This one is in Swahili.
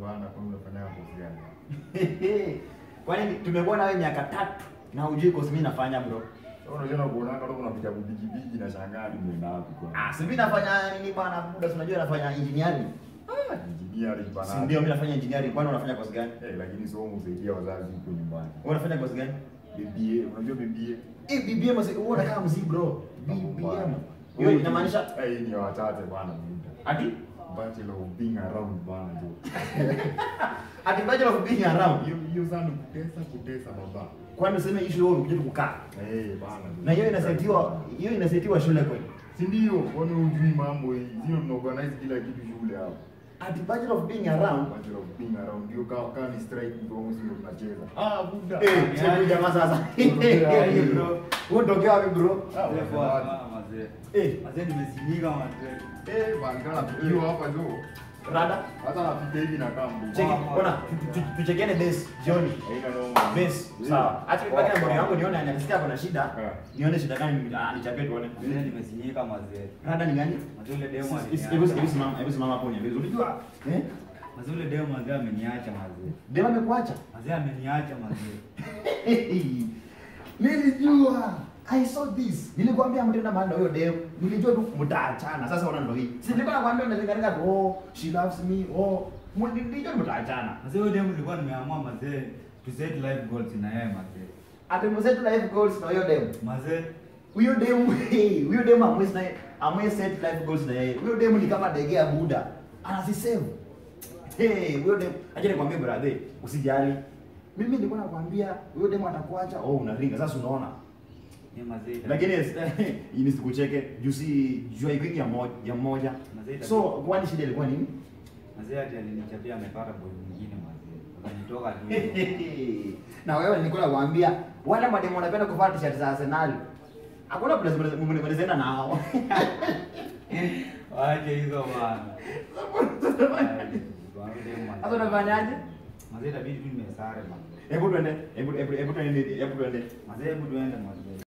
bana, kwa unafanya kozi gani? Kwani tumekuona wewe miaka tatu na hujui kozi mimi nafanya bro? Sasa unajua na kuona kama kuna vitabu bigi bigi na shangaa ni mwenda wapi kwa. Ah, si mimi nafanya nini bwana muda, si unajua nafanya engineering. Ah, engineering bana. Si ndio mimi nafanya engineering, kwani unafanya kozi gani? Eh, lakini sio msaidia wazazi huko nyumbani. Wewe unafanya kozi gani? BBA, unajua BBA? Eh, BBM mzee, wewe unakaa mzee bro. BBM. Hiyo inamaanisha eh, hii ni ya wachache bana muda. ati Bachelor of being around bana jo. ati bachelor of being around. Hiyo hiyo sana ni kutesa kutesa baba. Kwani useme issue wewe umekuja tu kukaa. Eh, bana. jo. Na hiyo inasetiwa, hiyo inasetiwa shule kweli. Si ndio? Kwani hujui mambo hii? Sio tunaorganize kila kitu shule hapo. Ati bachelor of being around. Bachelor of being around. Ndio kama kama ni strike ndio sio tunacheza. Ah, buda. Eh, sasa jamaa sasa. Unatokea wapi, bro? Unatokea wapi bro? Ah, Mzee unasema poa wapi? sana mazee. Eh, Mazee nimezimika mazee. Eh, bangala hiyo hapa jo. rada. Hata napita hivi na kama. Cheki, ona, tu- tu- tuchekiane base jioni. Haina noma. Base, sawa. Acha nipake na mbona yangu nione anasikia kuna shida. Eh. Nione shida gani ah, nichapie tuone. Mazee nimezimika mazee. Rada ni gani? Mazee ule demo Hebu aliniacha. hebu simama, hebu simama hapo niambie. Unajua? Eh? Mazee ule demo mazee ameniacha mazee. Dema amekuacha. Mazee ameniacha mazee. Nilijua. I saw this. Nilikwambia mtenda mahali na huyo dem. Nilijua tu mtaachana. Sasa ona ndo hii. Si nilikuwa nakwambia unazingatia tu oh, she loves me. Oh, nilijua mtaachana. Mazee ule demo nilikuwa nimeamua mazee to set life goals na yeye mazee. Ati mzetu life goals na huyo dem. Mazee Huyo dem, hey, huyo dem amwezi na amwezi set life goals na yeye. Huyo dem ni kama ndege ya Buda. Anasisave. Hey, huyo dem, acha nikwambie brother, usijali. Mimi nilikuwa nakwambia huyo dem atakuacha. Oh, unaringa. Sasa unaona. ni mazee. Lakini hii nisikucheke juu si jua ikwingi ya moja, ya moja. Mazee So, kwani shida ilikuwa nini? Mazee ati alinichapia amepata boy mwingine mazee. Akanitoka tu. na wewe nilikuwa nakwambia wale mademu wanapenda kuvaa t-shirt za Arsenal. Hakuna place mnaweza nao. Wache hizo bana. Sasa unafanyaje? Mazee itabidi tu nimesare mazee. Hebu tuende, hebu hebu hebu tuende, hebu tuende. Mazee hebu tuende mazee.